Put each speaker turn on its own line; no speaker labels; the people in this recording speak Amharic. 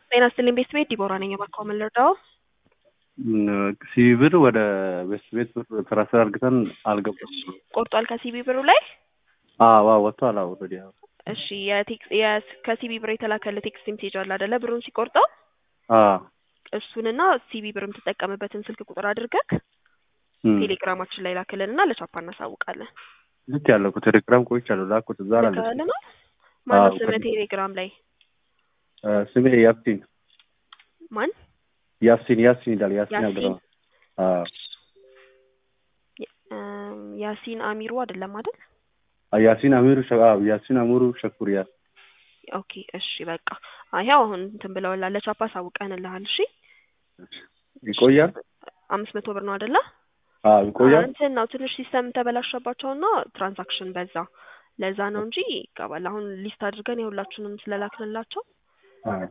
ጤና ይስጥልኝ ቤት ቤት ዲቦራ ነኝ። እባክዎ ምን ልርዳዎ?
ሲቢ ብር ወደ ቤት ቤት ብር ትራንስፈር አድርገን አልገባም።
ቆርጧል ከሲቢ ብሩ ላይ?
አዎ አዎ ወጥቷል። አዎ ኦልሬዲ አዎ
እሺ የቴክስ የስ ከሲቢ ብር የተላከልህ ቴክስት ሜሴጅ አለ አይደለ? ብሩን ሲቆርጠው
አዎ
እሱንና ሲቢ ብር የምትጠቀምበትን ስልክ ቁጥር አድርገህ
እም።
ቴሌግራማችን ላይ ላክልንና ለቻፓ እናሳውቃለን።
ልክ ያለው እኮ ቴሌግራም ቆይቻለሁ ላኩት እዛ አላለች።
ልከህልና ማነው
አዎ፣
ስምህ
ከዚህ-
ቴሌግራም ላይ
ስሜ ያሲን
ማን?
ያሲን ያሲን ይላል ያሲን
ያሲን?
አብድረማ አዎ
የ- እም፣ ያሲን አሚሩ አይደለም አይደል?
ያሲን አሚሩ ሸ- አዎ ያሲን አሚሩ ሸኩር ያ
ኦኬ እሺ በቃ ይኸው አሁን እንትን ብለውላል ለቻፓ አሳውቀንልሃል። እሺ
ይቆያል።
አምስት መቶ ብር ነው አይደለ?
አዎ ይቆያል።
እንትን ነው ትንሽ ሲስተም ተበላሸባቸውና ትራንዛክሽን በዛ ለዛ ነው እንጂ ይገባል። አሁን ሊስት አድርገን የሁላችንም ስለላክንላቸው
አዎ